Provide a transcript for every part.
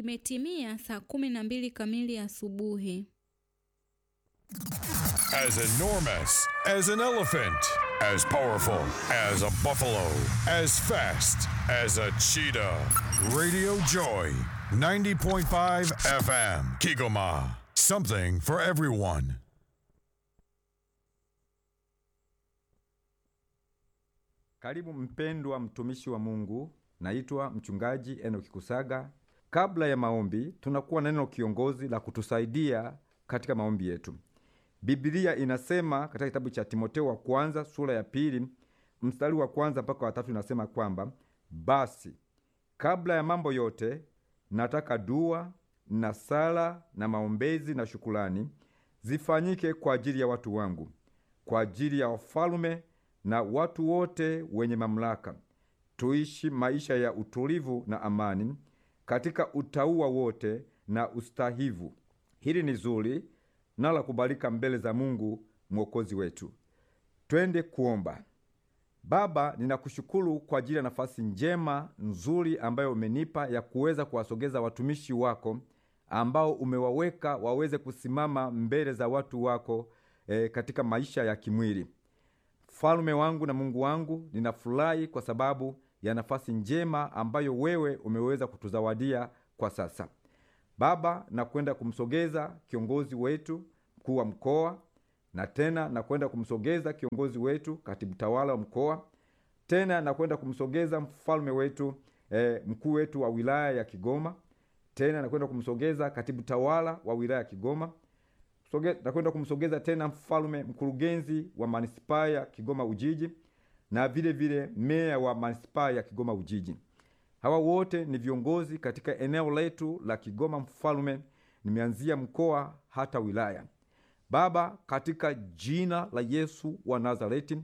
Imetimia saa kumi na mbili kamili asubuhi. As enormous as an elephant, as powerful as a buffalo, as fast as a cheetah. Radio Joy, 90.5 FM, Kigoma. Something for everyone. Karibu mpendwa mtumishi wa Mungu, naitwa mchungaji Enoki Kusaga. Kabla ya maombi, tunakuwa na neno kiongozi la kutusaidia katika maombi yetu. Biblia inasema katika kitabu cha Timoteo wa kwanza sura ya pili mstari wa kwanza mpaka watatu inasema kwamba basi kabla ya mambo yote nataka dua na sala na maombezi na shukulani zifanyike kwa ajili ya watu wangu, kwa ajili ya wafalume na watu wote wenye mamlaka, tuishi maisha ya utulivu na amani katika utauwa wote na ustahivu. Hili ni zuri na la kubalika mbele za Mungu mwokozi wetu. Twende kuomba. Baba, ninakushukuru kwa ajili ya nafasi njema nzuri ambayo umenipa ya kuweza kuwasogeza watumishi wako ambao umewaweka waweze kusimama mbele za watu wako e, katika maisha ya kimwili. Mfalume wangu na Mungu wangu, ninafurahi kwa sababu ya nafasi njema ambayo wewe umeweza kutuzawadia kwa sasa. Baba, nakwenda kumsogeza kiongozi wetu mkuu wa mkoa, na tena nakwenda kumsogeza kiongozi wetu katibu tawala wa mkoa, tena nakwenda kumsogeza mfalme wetu e, mkuu wetu wa wilaya ya Kigoma, tena nakwenda kumsogeza katibu tawala wa wilaya ya Kigoma, Soge, nakwenda kumsogeza tena mfalme mkurugenzi wa manispaa ya Kigoma Ujiji na vile vile meya wa manispaa ya Kigoma Ujiji. Hawa wote ni viongozi katika eneo letu la Kigoma Mfalme, nimeanzia mkoa hata wilaya. Baba, katika jina la Yesu wa Nazareti,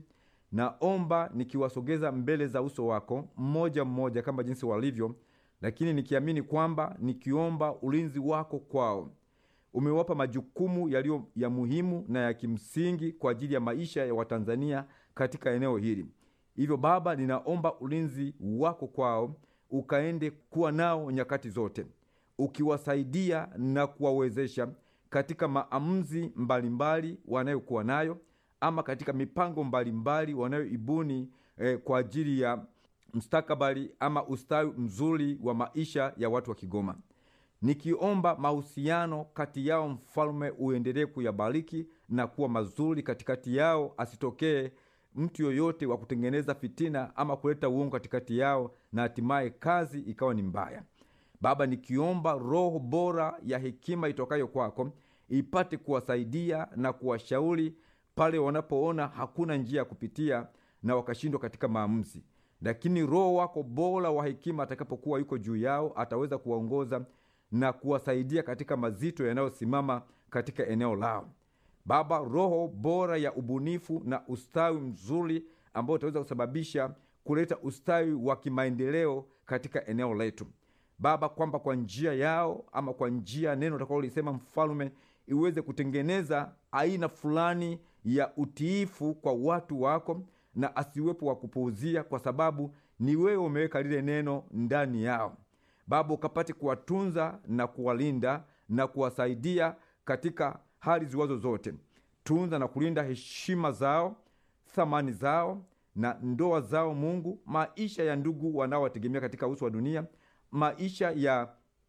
naomba nikiwasogeza mbele za uso wako mmoja mmoja kama jinsi walivyo, lakini nikiamini kwamba nikiomba ulinzi wako kwao. Umewapa majukumu yaliyo ya muhimu na ya kimsingi kwa ajili ya maisha ya Watanzania katika eneo hili. Hivyo Baba, ninaomba ulinzi wako kwao ukaende kuwa nao nyakati zote, ukiwasaidia na kuwawezesha katika maamuzi mbalimbali wanayokuwa nayo ama katika mipango mbalimbali wanayoibuni eh, kwa ajili ya mustakabali ama ustawi mzuri wa maisha ya watu wa Kigoma. Nikiomba mahusiano kati yao, mfalme, uendelee kuyabariki na kuwa mazuri katikati yao, asitokee mtu yoyote wa kutengeneza fitina ama kuleta uongo katikati yao, na hatimaye kazi ikawa ni mbaya. Baba, nikiomba roho bora ya hekima itokayo kwako ipate kuwasaidia na kuwashauri pale wanapoona hakuna njia ya kupitia na wakashindwa katika maamuzi, lakini roho wako bora wa hekima atakapokuwa yuko juu yao, ataweza kuwaongoza na kuwasaidia katika mazito yanayosimama katika eneo lao. Baba, roho bora ya ubunifu na ustawi mzuri ambao utaweza kusababisha kuleta ustawi wa kimaendeleo katika eneo letu Baba, kwamba kwa njia yao ama kwa njia ya neno utakalolisema mfalume, iweze kutengeneza aina fulani ya utiifu kwa watu wako, na asiwepo wa kupuuzia, kwa sababu ni wewe umeweka lile neno ndani yao. Baba, ukapate kuwatunza na kuwalinda na kuwasaidia katika hali ziwazo zote. Tunza na kulinda heshima zao, thamani zao na ndoa zao. Mungu, maisha ya ndugu wanaowategemea katika uso wa dunia, maisha ya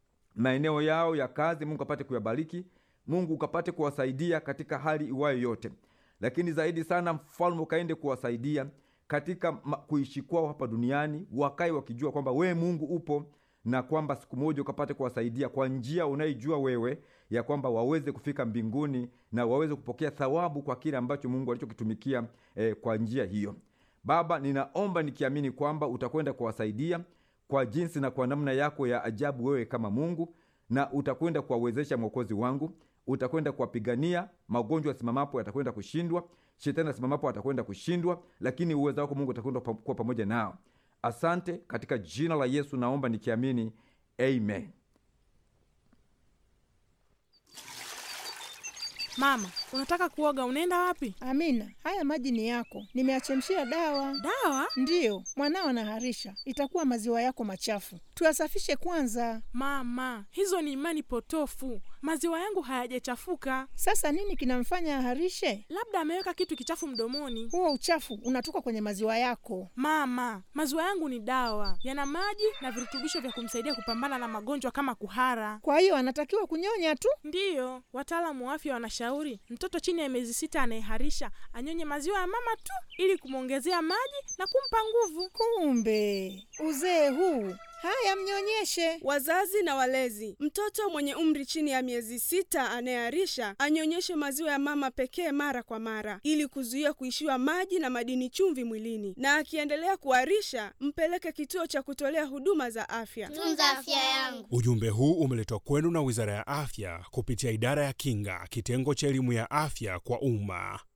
maeneo yao ya kazi, Mungu apate kuyabariki. Mungu ukapate kuwasaidia katika hali iwayo yote, lakini zaidi sana, mfalme ukaende kuwasaidia katika kuishi kwao hapa duniani, wakae wakijua kwamba wewe Mungu upo na kwamba siku moja ukapate kuwasaidia kwa njia unaijua wewe, ya kwamba waweze kufika mbinguni na waweze kupokea thawabu kwa kile ambacho Mungu alichokitumikia eh, kwa njia hiyo. Baba, ninaomba nikiamini kwamba utakwenda kuwasaidia kwa jinsi na kwa namna yako ya ajabu, wewe kama Mungu, na utakwenda kuwawezesha Mwokozi wangu, utakwenda kuwapigania. Magonjwa yasimamapo yatakwenda kushindwa, shetani asimamapo atakwenda kushindwa, lakini uwezo wako Mungu utakwenda kuwa pamoja nao. Asante, katika jina la Yesu naomba nikiamini, amen. Mama, unataka kuoga, unaenda wapi? Amina, haya maji ni yako, nimeachemshia dawa. Dawa? Ndiyo, mwanao anaharisha, itakuwa maziwa yako machafu, tuyasafishe kwanza. Mama, hizo ni imani potofu. Maziwa yangu hayajachafuka, Sasa nini kinamfanya aharishe? labda ameweka kitu kichafu mdomoni. Huo uchafu unatoka kwenye maziwa yako. Mama, maziwa yangu ni dawa, yana maji na virutubisho vya kumsaidia kupambana na magonjwa kama kuhara. Kwa hiyo anatakiwa kunyonya tu. Ndiyo, wataalamu wa afya wanashauri mtoto chini ya miezi sita anayeharisha anyonye maziwa ya mama tu ili kumwongezea maji na kumpa nguvu. Kumbe uzee huu! Haya, mnyonyeshe. Wazazi na walezi, mtoto mwenye umri chini ya miezi sita anayeharisha anyonyeshe maziwa ya mama pekee mara kwa mara, ili kuzuia kuishiwa maji na madini chumvi mwilini, na akiendelea kuharisha mpeleke kituo cha kutolea huduma za afya. tunza afya yangu. Ujumbe huu umeletwa kwenu na Wizara ya Afya kupitia Idara ya Kinga, kitengo cha elimu ya afya kwa umma.